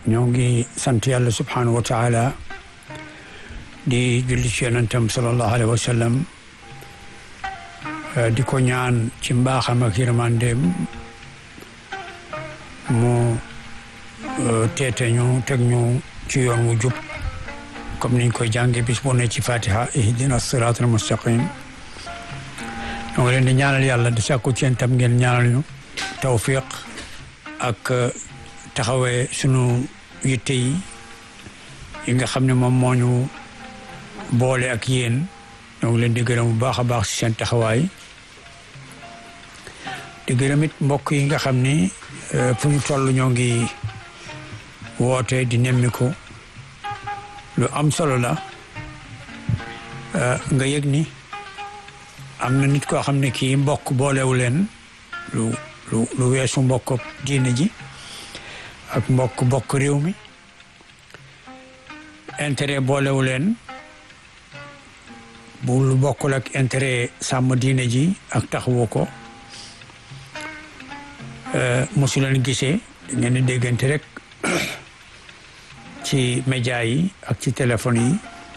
ñoo ngi sant yàlla subhanahu wa taala di julli ci yonentam sallallahu alayhi wa sallam di ko ñaan ci mbaaxam ak yërmandeem mu teete ñu teg ñu ci yoon wu jub comme niñ koy jànge bis bu ne ci fatiha ihdina siratal mustaqim ñoo ngi leen di ñaanal yàlla di sàkku ci yéen tam ngeen ñaanal ñu tawfiq ak taxawee sunu yitte yi yi nga xam ne moom moo ñu boole ak yéen ñoo ngi leen di gërëm bu baax a baax ci seen taxawaay di gërëm it mbokk yi nga xam ni fu ñu toll ñoo ngi woote di nemmiku lu am solo la nga yëg ni am na nit koo xam ne kii mbokk boolewu leen lu lu lu weesu mbokk diine ji ak mbokk bokk réew mi intérêt boolewu leen bu lu bokkul ak intérêt sàmm diine ji ak taxawu ko mosu leen gisee ngeen di déggante rek ci média yi ak ci téléphone yi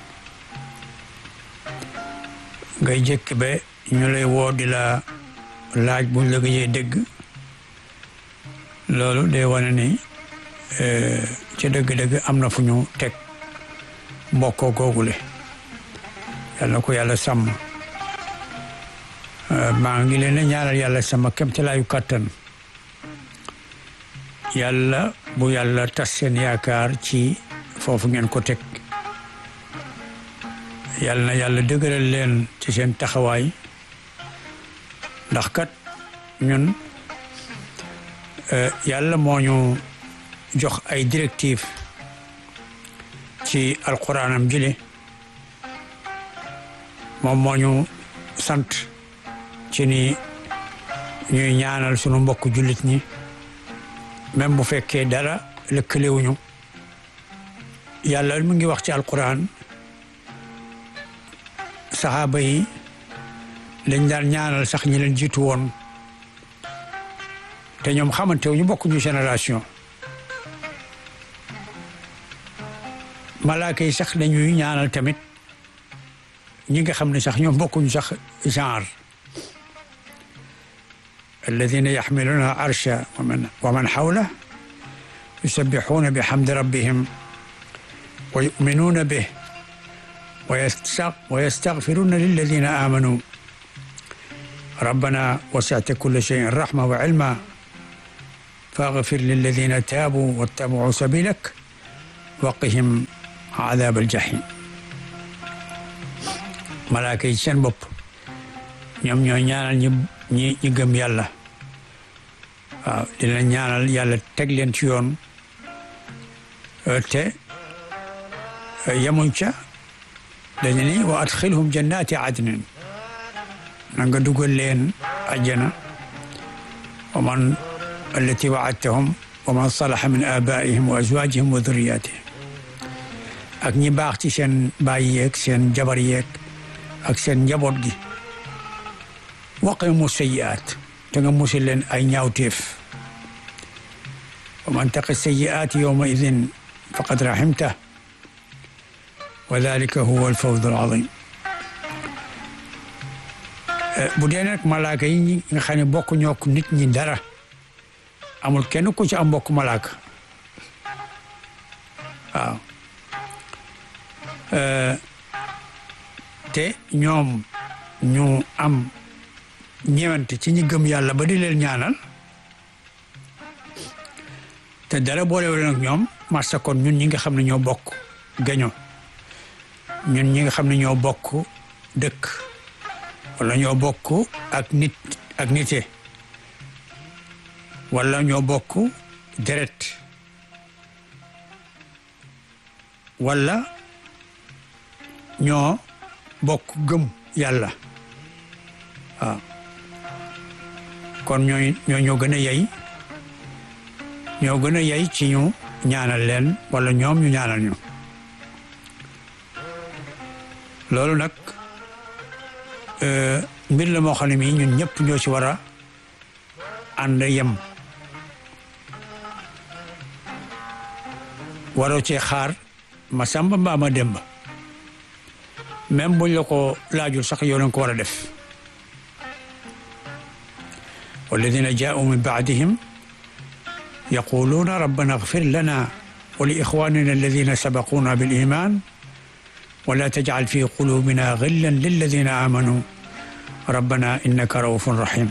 ngay jëkk ba ñu lay woo di la laaj buñ la gëjee dégg loolu day wane ni ci dëgg-dëgg am na fu ñu teg mbokkoo googule yàlla na ko yàlla sàmm maa ngi leen a ñaanal yàlla sama kemtalaayu kàttan yàlla bu yàlla tas seen yaakaar ci foofu ngeen ko teg yàlla na yàlla dëgëral leen ci seen taxawaay ndax kat ñun yàlla moo ñu jox ay directive ci alquranam jile moom moo ñu sant ci ni ñuy ñaanal sunu mbokk jullit ñi même bu fekkee dara lëkkalewuñu yàlla mu ngi wax ci alquran saxaaba yi dañ daan ñaanal sax ñi leen jiitu woon te ñoom xamante wu ñu bokkuñu génération malaaka yi sax dañuy ñaanal tamit ñi nga xam ne sax ñoom bokkuñu sax genre alladina yaxmiluuna arsha wa man xawla yusabbixuuna bi xamdi rabbihim wa yuminuuna bih wa yastaxfiruuna lilladina aamanuu rabbana wasicta kulla cheyin raxma wa cilma faxfir lilladina taabuu wattabacuu sabilak waqihim adaab aljahim malaaka yi seen bopp ñoom ñoo ñaanal ñi ñi ñi gëm yàlla waaw dina ñaanal yàlla teg leen ci yoon te yemuñ ca dañu ni wa adxilhum jannati adnin na nga dugal leen ajjana wa man allati waadtahum wa man salaha min abaihim wa azwajihim wa dhurriyatihim ak ñi baax ci seen baay yeeg seen jabar yeeg ak seen njaboot gi waqihimu sayyi'aat te nga musil leen ay ñaawteef wa man taqi sayyi'aati yawma idin faqad rahimta wa dalika huwa alfawzu alazim bu dee nag malaaka yi nga xam ne bokk ñoo ko nit ñi dara amul kenn ku ci am mbokk malaaka waaw te ñoom ñu am ñeewante ci ñi gëm yàlla ba di leen ñaanal te dara boolewul nag ñoom masa kon ñun ñi nga xam ne ñoo bokk gaño ñun ñi nga xam ne ñoo bokk dëkk wala ñoo bokk ak nit ak nite wala ñoo bokk deret wala ñoo bokk gëm yàlla waaw kon ñooy ñoo ñoo gën a yey ñoo gën a yey ci ñu ñaanal leen wala ñoom ñu ñaanal ñu loolu nag mbir la moo xam ne mii ñun ñëpp ñoo ci war a ànd yem waroo cee xaar ma samba mbaa ma demba même buñ la ko laajul sax yow lañ ko war a def walladina jaau min baadihim yaquluuna rabbana agfir lana wa li ixwanina alladina sabaquna bil iman wala tajcal fi qulubina gillan lilladina amanu rabbana innaka raufun rahim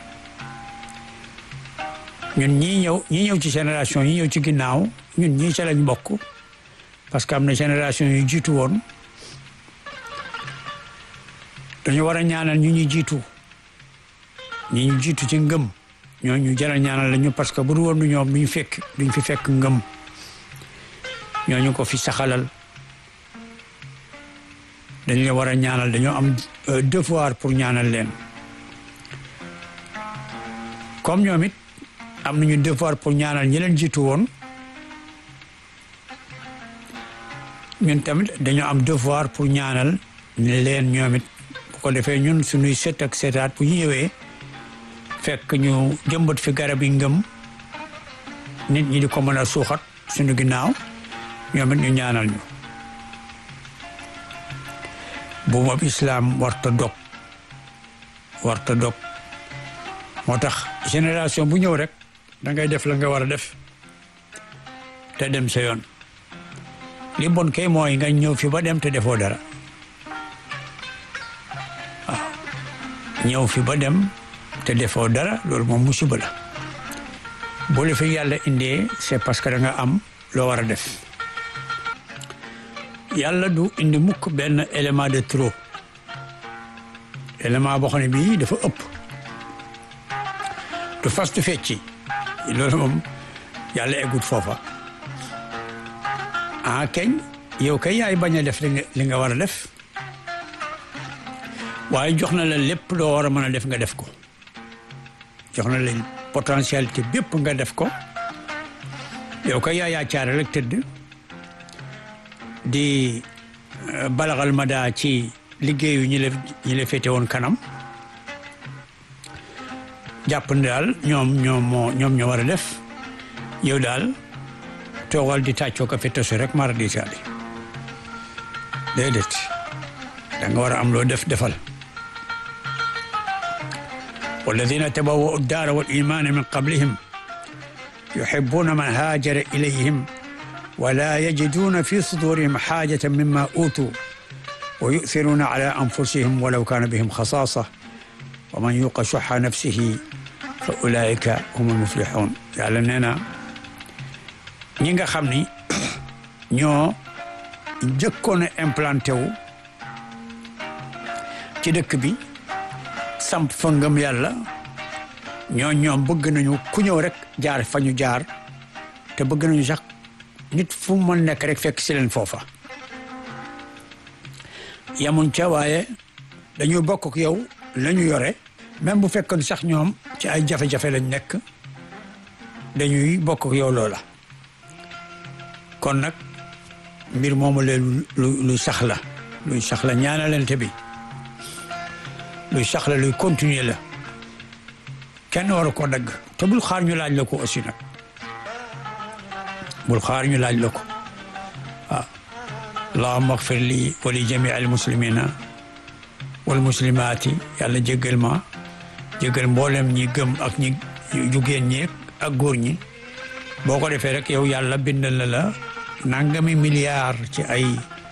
ñun ñii ñëw ñii ñëw ci génération yi ñëw ci ginnaaw ñun ñii ca lañ bokk parce que am na génération yu jiitu woon dañu war a ñaanal ñu ñu jiitu ñi ñu jiitu ci ngëm ñoo ñu jara ñaanal lañu parce que bu du woon du ñoom duñu fekk duñ fi fekk ngëm ñooñu ko fi saxalal dañ leen war a ñaanal dañoo am devoir pour ñaanal leen comme ñoom it am nañu devoir pour ñaanal ñi leen jiitu woon ñun tamit dañoo am devoir pour ñaanal ne leen ñoom it bu ko defee ñun suñuy set ak setaat bu ñu ñëwee fekk ñu jëmbat fi garab yi ngëm nit ñi di ko mën a suuxat suñu ginnaaw ñoom it ñu ñaanal ñu bu moom islaam warta dog warta dog moo tax génération bu ñëw rek da ngay def la nga war a def te dem sa yoon li bon kay mooy nga ñëw fi ba dem te defoo dara waaw ñëw fi ba dem te defoo dara loolu moom musiba la bu la fi yàlla indee c'est parce que da nga am loo war a def yàlla du indi mukk benn élément de trop élément boo xam ne bii dafa ëpp du fas du fecci loolu moom yàlla eggut foofa ah keñ yow kay yaay bañ a def li nga li nga war a def waaye jox na la lépp loo war a mën a def nga def ko jox na la potentialité bépp nga def ko yow kay yaay yaa caare rek tëdd di balaxal ma daa ci liggéeyu ñi la ñi la féete woon kanam jàpp ne daal ñoom ñoom moo ñoom ñoo war a def yow daal toogal di tàccoo ko fi tosu rek mara di saali déedéet da nga war a am loo def defal walladina tabawwa'u ad-daara wal imaana min qablihim yuhibbuuna man haajara ilayhim wala yajiduuna fi sudurihim xaajatan mimma uutuu wa yu'thiruuna ala anfusihim walaw kaana bihim xasaasa wa man yuqa shuhha nafsihi fa ulaika humul muflixuun yàlla nee na ñi nga xam ni ñoo jëkkoon a implanté wu ci dëkk bi samp fa ngëm yàlla ñoo ñoom bëgg nañu ku ñëw rek jaar fa ñu jaar te bëgg nañu sax nit fu mu mën nekk rek fekk si leen foofa yamuñ ca waaye dañuy bokk ak yow la ñu yore même bu fekkoon sax ñoom ci ay jafe-jafe lañ nekk dañuy bokk ak yow loola kon nag mbir moomu leen lu luy sax la luy sax la ñaanalante bi luy sax la luy continuer la kenn waru ko dagg te bul xaar ñu laaj la ko aussi nag bul xaar ñu laaj la ko waaw allahumma agfir li wa li jamii al muslimina wal muslimaati yàlla jéggal ma jéggal mboolem ñi gëm ak ñi jugéen ñi ak góor ñi boo ko defee rek yow yàlla bindal na la nangami milliard ci ay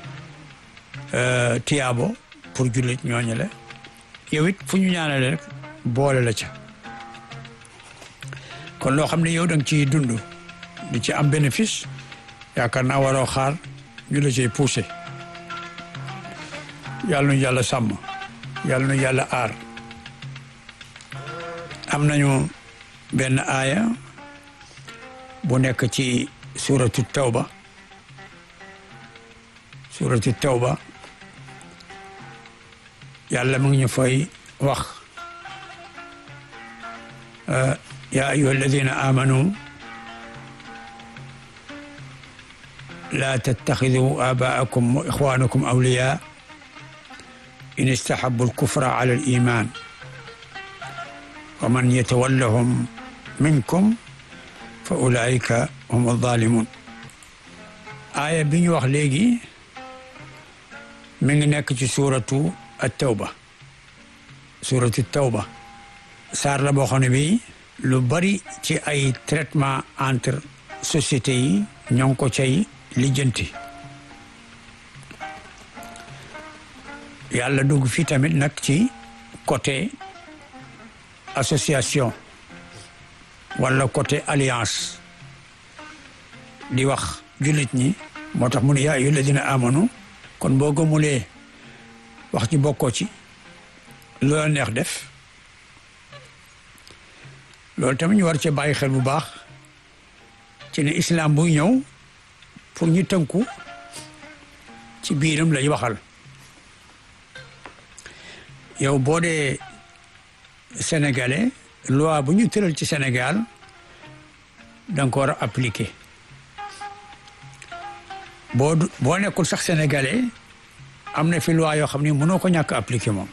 tiyaabo pour jullit ñooñu la yow it fu ñu ñaanale rek boole la ca kon loo xam ne yow da nga ciy dund di ci am bénéfice yaakaar naa waroo xaar ñu la ciy poussé yàlla nu yàlla sàmm yàlla nu yàlla aar am nañu benn aaya bu nekk ci suratu tawba suratu tawba yàlla mu ngi ñu fay wax ya ayuha alladina amanu la tattaxidu abaakum wa ixwanakum awliya in istahabu alkufra ala aliman wa man yatawallahum minkum fa ulaika hum alzalimun aaya bi ñu wax léegi mi ngi nekk ci suuratu at-tawba suuratu tawba saar la boo xam ne bi lu bari ci ay traitement entre sociétés yi ñoo ngi ko cay lijjanti yàlla dugg fii tamit nag ci côté association wala côté alliance di wax jullit ñi moo tax mu ne yaa ayyuha alladina amanu kon boo gëmulee wax ci bokkoo ci loola neex def loolu tamit ñu war ci bàyyi xel bu baax ci ne islam buy ñëw pour ñu tënku ci biiram lay waxal yow boo dee sénégalais loi bu ñu tëral ci Sénégal da nga ko war a appliquer boo boo nekkul sax sénégalais am na fi loi yoo xam ne mënoo ko ñàkk appliquer moom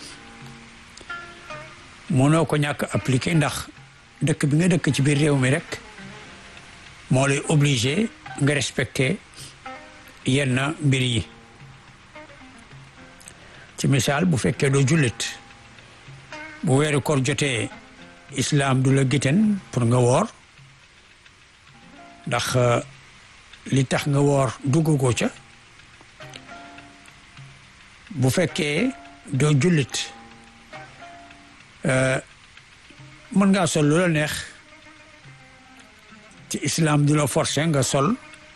mënoo ko ñàkk appliquer ndax dëkk bi nga dëkk ci biir réew mi rek moo lay obligé nga respecter yenn mbir yi ci misaal bu fekkee doo jullit bu weeru koor jotee islam du la giten pour nga woor ndax li tax nga woor duggagoo ca bu fekkee doo jullit mën ngaa sol lu la neex ci islam du la forcé nga sol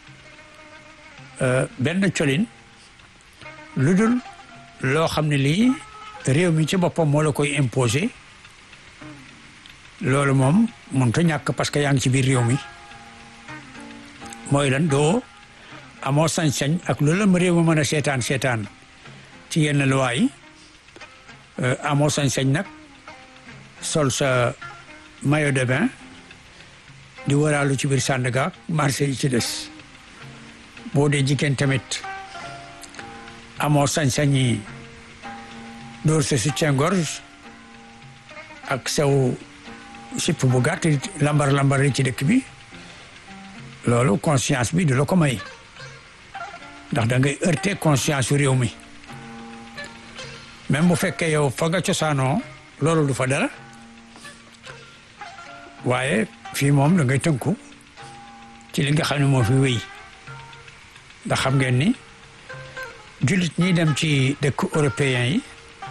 benn colin lu dul loo xam ne lii réew mi ci boppam moo la koy imposé loolu moom mënut a ñàkk parce que yaa ngi ci biir réew mi mooy lan doo amoo sañ-sañ ak loolu la ma réew mi mën a seetaan seetaan ci yenn loi yi amoo sañ-sañ nag sol sa maillot de bain di waraalu ci biir Sandaga marché yi ci des boo dee jigéen tamit amoo sañ-sañi dóor sa soutien-gorge ak saw sipp bu gàtt lambar lambar yi ci dëkk bi loolu conscience bi du la ko may ndax da ngay heurter conscience yu réew mi même bu fekkee yow fa nga cosaanoo loolu du fa dara waaye fii moom da ngay tënku ci li nga xam ne moo fi wéy ndax xam ngeen ni jullit ñi dem ci dëkk européen yi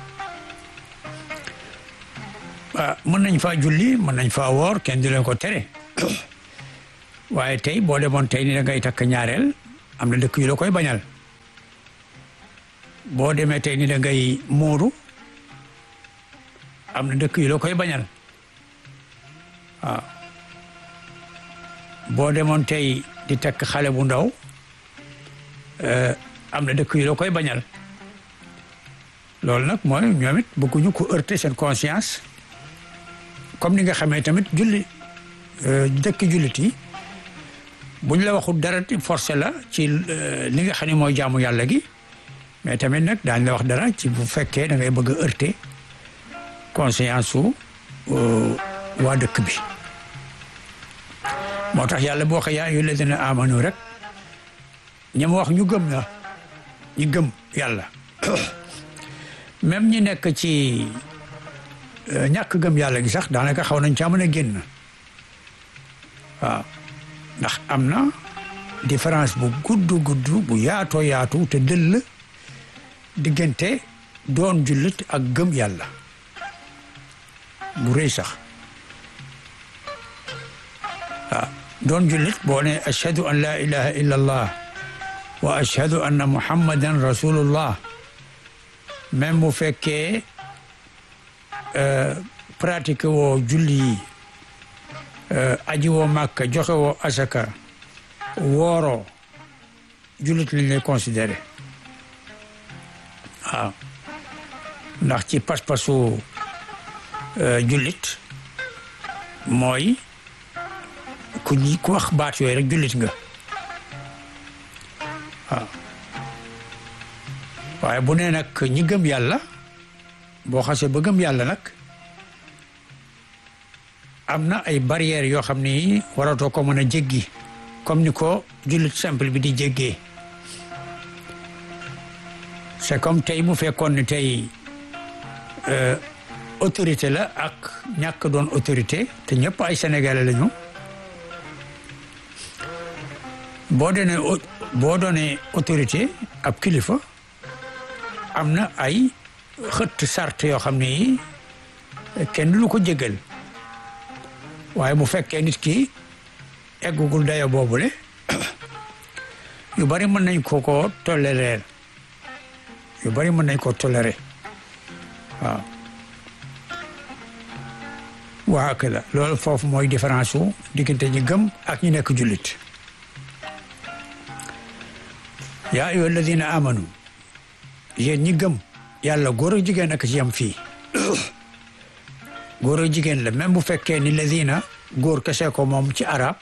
ah mën nañ faa julli mën nañ faa woor kenn du leen ko tere waaye tey boo demoon tey ni da ngay takk ñaareel am na dëkk yu la koy bañal boo demee tey ni da ngay muuru am na dëkk yu la koy bañal waaw boo demoon tey di takk xale bu ndaw am na dëkk yu la koy bañal loolu nag mooy ñoom it bëgguñu ko heurter seen conscience comme ni nga xamee tamit julli dëkk jullit yi buñ la waxul dara forcé la ci li nga xam ne mooy jaamu yàlla gi mais tamit nag daañ la wax dara ci bu fekkee da ngay bëgg a heurter conscience su waa dëkk bi moo tax yàlla boo waxee yaa ayyuha alladina amanu rek ñi mu wax ñu gëm na ñu gëm yàlla même ñi nekk ci ñàkk gëm yàlla gi sax daanaka xaw nañ caa mën a génn waaw ndax am na différence bu gudd gudd bu yaatoo yaatu te dëll diggante doon jullit ak gëm yàlla bu rëy sax waaw doon jullit boo ne ashhadu an la ilaha illa allah wa ashhadu anna muhammadan rasulullah même bu fekkee pratique woo julli yi aji woo màkka joxe woo asaka wooroo jullit lañ lay considéré waaw ndax ci pas-pasu jullit mooy ku ñi ku wax baat yooyu rek jullit nga waaw waaye bu nee nag ñi gëm yàlla boo xasee ba gëm yàlla nag am na ay barrières yoo xam ni waratoo ko mën a jéggi comme ni ko jullit simple bi di jéggee c'est comme tey bu fekkoon ne tey autorité la ak ñàkk doon autorité te ñëpp ay sénégalais lañu boo doonee boo doonee autorité ab kilifa am na ay xëtt sart yoo xam ne yi kenn du ko jégal waaye bu fekkee nit ki eggugul dayo boobule yu bari mën nañ ko ko tolérer yu bari mën nañ ko tolérer waaw waa ak la loolu foofu mooy différence wu diggante ñi gëm ak ñi nekk jullit yaa ayyuha alladina amanu yéen ñi gëm yàlla góor ak jigéen ak ci yam fii góor ak jigéen la même bu fekkee ni ladina góor kese ko moom ci arab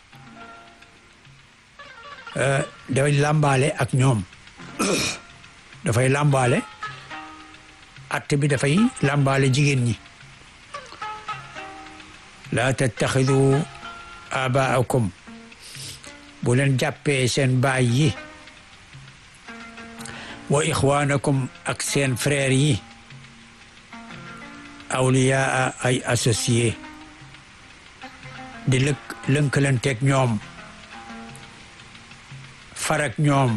dafay làmbaale ak ñoom dafay làmbaale atte bi dafay làmbaale jigéen ñi laa tattaxidu abaakum bu leen jàppee seen baay yi wa ixwaanakum ak seen frère yi awliyaa ay associé di lëkk lënkalanteeg ñoom farak ñoom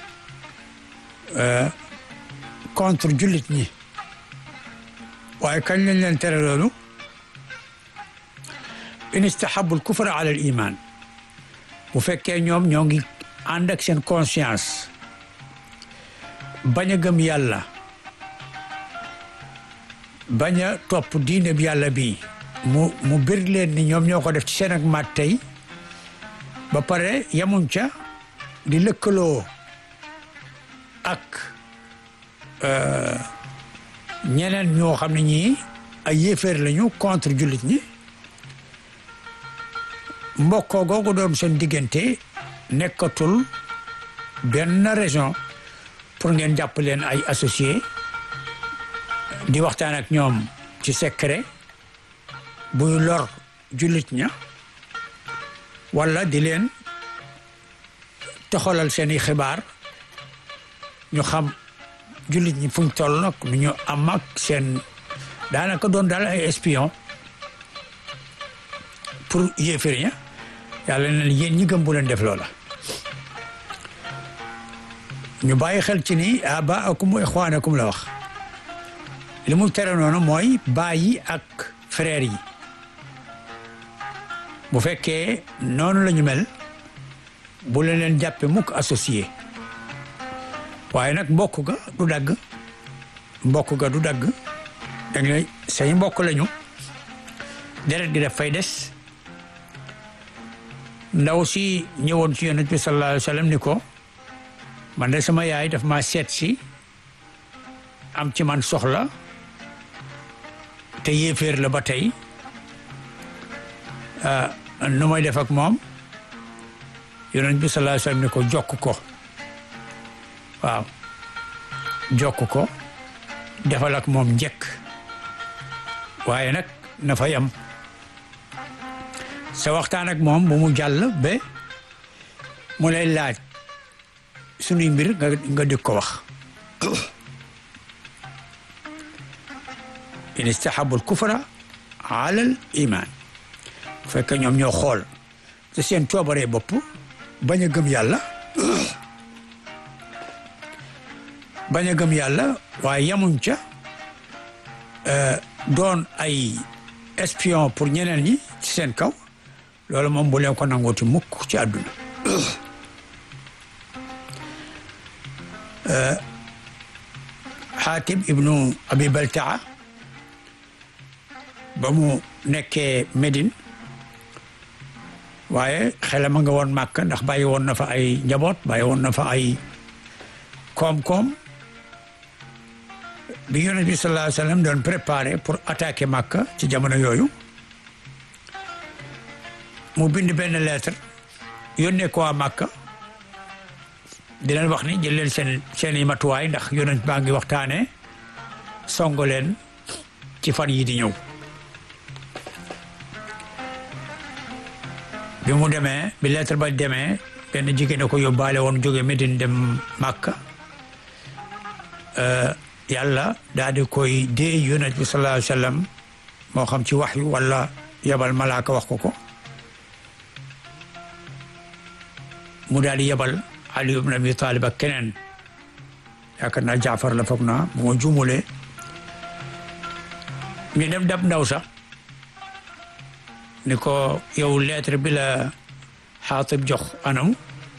contre jullit ñi waaye kañ lañ leen tere loolu in istahabu al kufra ala al iman bu fekkee ñoom ñoo ngi ànd ak seen conscience bañ a gëm yàlla bañ a topp diine bi yàlla bi mu mu bir leen ni ñoom ñoo ko def ci seen ak mat tey ba pare yemuñ ca di lëkkaloo ak ñeneen ñoo xam ne ñii ay yéeféer lañu contre jullit ñi mbokkoo googu doon seen diggante nekkatul benn raison pour ngeen jàpp leen ay associé di waxtaan ak ñoom ci secret buy lor jullit ña wala di leen toxalal seeni xibaar ñu xam jullit ñi fuñ toll nag nu ñu am ak seen daanaka doon daal ay espion pour yéeféer ña yàlla na yéen ñi gëm bu leen def loola ñu bàyyi xel ci ni abaakum wa ixwaanakum la wax li mu tere noonu mooy baay yi ak frère yi bu fekkee noonu la ñu mel bu leen leen jàppe mukk associé waaye nag mbokk ga du dagg mbokk ga du dagg da ngay say mbokk lañu deret gi daf fay des ndaw si ñëwoon ci yonent bi sallallahu alayhi wa sallam ni ko man de sama yaay daf ma seet si am ci man soxla te yéeféer la ba tey nu may def ak moom yonent bi sallallahu alayhi wa sallam ni ko jokk ko waaw jokk ko defal ak moom njëkk waaye nag na fa yam sa waxtaan ak moom bu mu jàll ba mu lay laaj sunuy mbir nga nga di ko wax in istahabu al kufra ala al iman bu fekkee ñoom ñoo xool te seen coobaree bopp bañ a gëm yàlla bañ a gëm yàlla waaye yamuñ ca doon ay espion pour ñeneen ñi ci seen kaw loolu moom bu leen ko nangooti mukk ci àdduna xaatib ibnu abi baltaa ba mu nekkee Médine waaye xelam a nga woon màkk ndax bàyyi woon na fa ay njaboot bàyyi woon na fa ay koom-koom bi yonent bi sallallahu alayhi wa sallam doon préparé pour attaquer Makka ci jamono yooyu mu bind benn lettre yónnee ko waa Makka di leen wax ni jël leen seen seen i matuwaay ndax yonent baa ngi waxtaanee songo leen ci fan yi di ñëw bi mu demee bi lettre ba demee benn jigéen a ko yóbbaale woon jóge Medine dem Makka yàlla daal di koy dee yonent bi sallallahu alayhi wa sallam moo xam ci wax yu wala yebal malaaka wax ko ko mu daal di yebal Ali ibn Abi Talib ak keneen yaakaar naa Jaafar la foog naa bu ma juumulee ñu dem dab ndaw sax ni ko yow lettre bi la Xaatib jox anam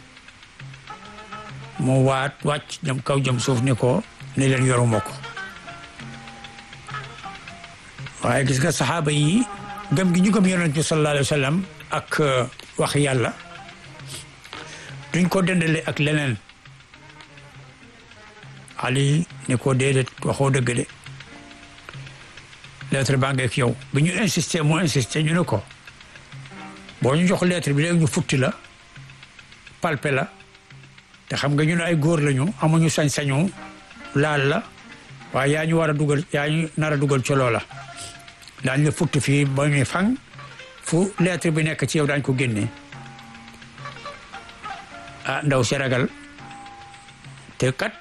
mu waat wàcc jëm kaw jëm suuf ni ko ni leen yoruma ko waaye gis nga saxaaba yi gëm gi ñu gëm yonent bi sallallahu alayhi wa sallam ak wax yàlla duñ ko dendale ak leneen Ali ni ko déedéet waxoo dëgg de lettre baa ngeek yow bi ñu insisté mu insisté ñu ne ko boo ñu jox lettre bi léegi ñu futti la palpe la te xam nga ñun ay góor lañu amuñu sañ-sañu laal la waaye yaa ñu war a dugal yaa ñu nar a dugal ci loola daañ la futti fii ba ñu fang fu lettre bi nekk ci yow daañ ko génnee ah ndaw si ragal te kat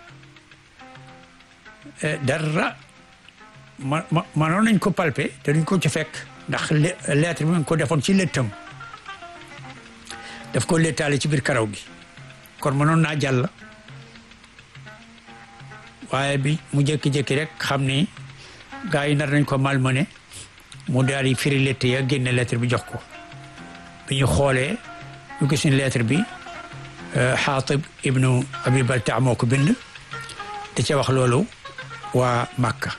dara ma ma manoon nañ ko palpe te duñ ko ci fekk ndax lettre bi nga ko defoon ci léttam daf ko léttaale ci biir karaw gi kon mënoon naa jàll waaye bi mu jékki-jékki rek xam ni gars yi nar nañ ko malmené mu daal di firi lettre ya génne lettre bi jox ko bi ñu xoolee ñu gis ni lettre bi Xaatib ibnu Abi Baltaa moo ko bind da ca wax loolu waa Makka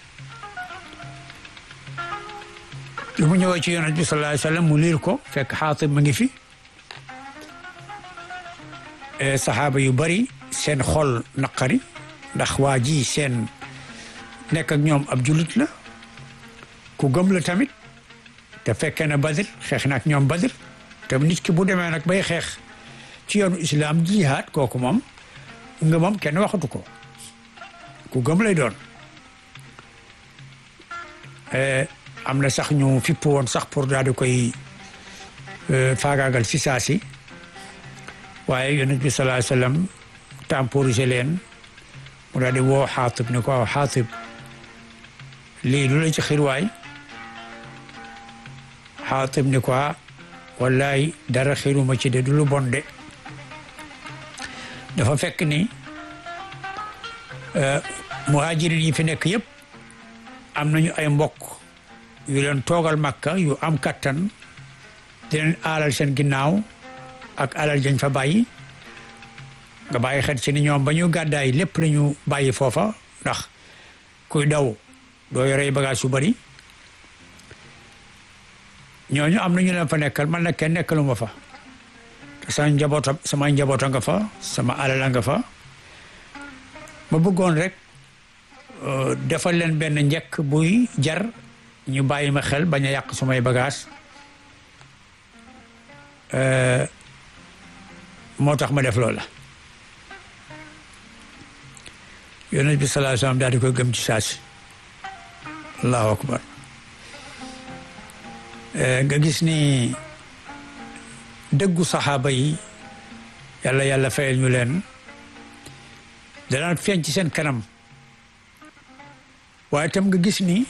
bi mu ñëwee ci yonent bi sallallahu alayhi wa sallam mu liir ko fekk Xaatib mu ngi fi saxaaba yu bari seen xol naqari ndax waa ji seen nekk ak ñoom ab jullit la ku gëm la tamit te fekkee na Badr xeex na ak ñoom Badr te nit ki bu demee nag bay xeex ci yoonu islam jihaad kooku moom nga moom kenn waxatu ko ku gëm lay doon am na sax ñu fipp woon sax pour daal di koy faagaagal si saa si waaye yonent bi sallallahu alayhi wasallam temporisé leen mu daal di woo xaatib ni ko waaw xaatib lii lu la ci xirwaay xaatib ni ko wallaay dara xiruma ci de du lu bon de dafa fekk ni muhajirin yi fi nekk yëpp am nañu ay mbokk yu leen toogal makka yu am kattan di leen aalal seen ginnaaw ak alal jañ fa bàyyi nga bàyyi xel ci ni ñoom ba ñu gàddaay lépp la ñu bàyyi foofa ndax kuy daw doo yorey bagage yu bari ñooñu am nañu leen fa nekkal man nag kenn nekkalu ma fa te sama njaboota sama njaboota nga fa sama alal nga fa ma bëggoon rek defal leen benn njëkk buy jar ñu bàyyi ma xel bañ a yàq sumay bagage moo tax ma def loola yonent bi sallallahu alayhi wasallam daal di koy gëm ci saasi allahu akbar nga gis ni dëggu saxaaba yi yàlla yàlla fayal ñu leen danaan feeñ ci seen kanam waaye tam nga gis ni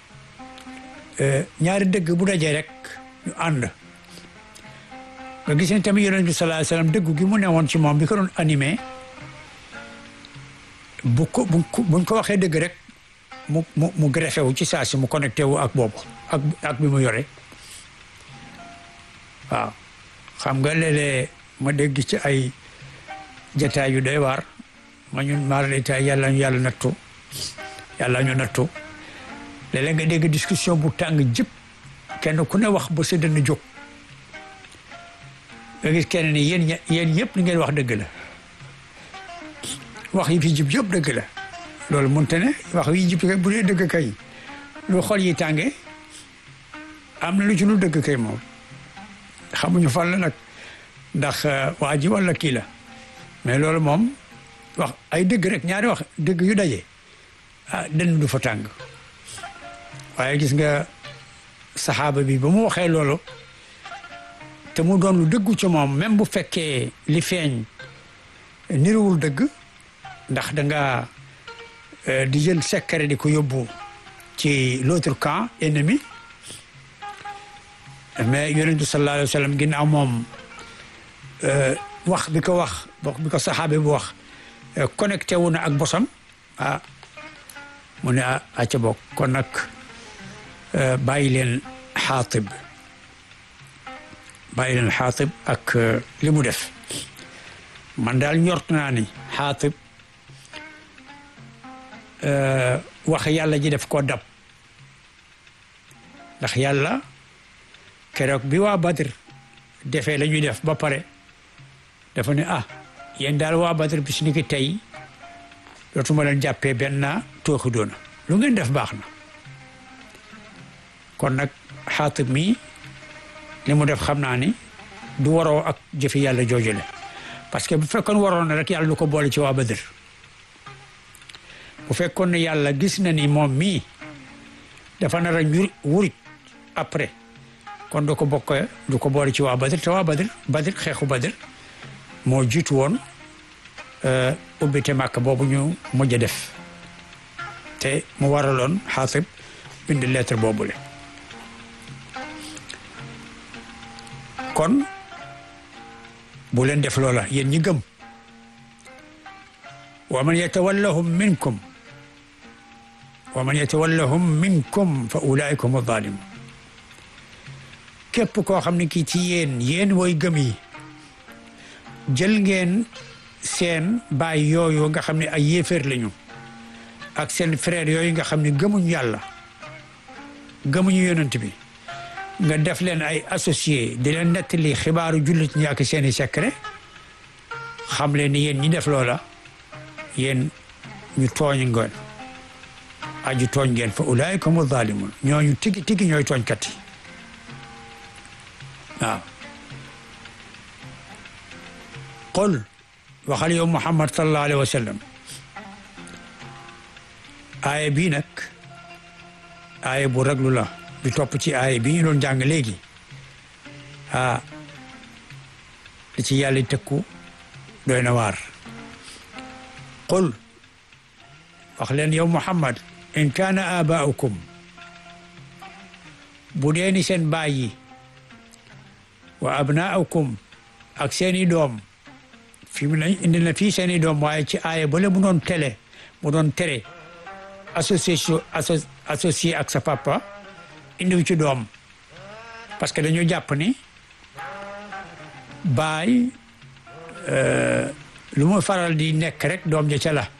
ñaari dëgg bu dajee rek ñu ànd nga gis ni tamit yonent bi sallallahu alayhi wasallam dëggu gi mu newoon ci moom bi ko doon animé bu ko buñ ko waxee dëgg rek mu mu mu greffé wu ci saa si mu connecté wu ak boobu ak ak bi mu yore waaw xam nga léeg-léeg ma dégg ci ay jataay yu doy waar ma ñun maar lay yàlla ñu yàlla nattu yàlla ñu nattu léeg-léeg nga dégg discussion bu tàng jëpp kenn ku ne wax ba sa dënn jóg nga gis kenn ni yéen yéen yëpp li ngeen wax dëgg la wax yi fi jib yëpp dëgg la loolu mënte ne wax yi jib bu dee dëgg kay lu xol yi tànge am na lu ci lu dëgg kay moom xamuñu fan la nag ndax waa ji walla kii la mais loolu moom wax ay dëgg rek ñaari wax dëgg yu daje ah dënn du fa tàng waaye gis nga saxaaba bi ba mu waxee loolu te mu doon lu dëggu ci moom même bu fekkee li feeñ niruwul dëgg ndax da nga di jël secret di ko yóbbu ci l'autre camp ennemi mais yonentu sallallahu alayhi wa sallam ginnaaw moom wax bi ko wax bi ko saxaabe bu wax connecté wu na ak bosam ah mu ne ah aca bokk kon nag bàyyi leen xaatib bàyyi leen xaatib ak li mu def man daal ñort naa ni xaatib wax yàlla ji def ko dab ndax yàlla keroog bi waa Badr defee la ñuy def ba pare dafa ne ah yéen daal waa Badr bis ni ki tey dootuma leen jàppee benn tooxi doona lu ngeen def baax na kon nag xaatib mi li mu def xam naa ni du waroo ak jëfi yàlla joojule parce que bu fekkoon waroon na rek yàlla du ko boole ci waa Badr bu fekkoon ne yàlla gis na ni moom mii dafa nar a ñur wurit après kon du ko bokk du ko boole ci waa Badr te waa Badr Badr xeexu Badr moo jiitu woon ubbite màkk boobu ñu mujj a def te mu waraloon xaatib bind lettre boobule kon bu leen def loola yéen ñi gëm wa man yatawallahum minkum wa man yatawallahum minkum fa ulaika hum zalimun képp koo xam ne kii ci yéen yéen woy gëm yi jël ngeen seen baay yooyu nga xam ne ay yéeféer lañu ak seen frère yooyu nga xam ne gëmuñu yàlla gëmuñu yonent bi nga def leen ay associé di leen nettali xibaaru jullit ñi ak seeni secret xam leen ni yéen ñi def loola yéen ñu tooñ ngeen aju tooñ ngeen fa ulaayika humu zaalimuun ñooñu tigi tigi ñooy tooñkat yi waaw qul waxal yow Muhammad sallallahu alayhi wa sallam aaya bii nag aaya bu raglu la di topp ci aaya bi ñu doon jàng léegi ah li ci yàlla tëkku doy na waar qul wax leen yow Muhammad in kaana abaaukum bu dee ni seen baay yi wa abnaaukum ak seeni doom fi mu ne indi na fii seeni doom waaye ci aaya bale mu doon tele mu doon tere association associé ak sa papa indiw ci doom parce que dañoo jàpp ni baay lu mu faral di nekk rek doom ja ca la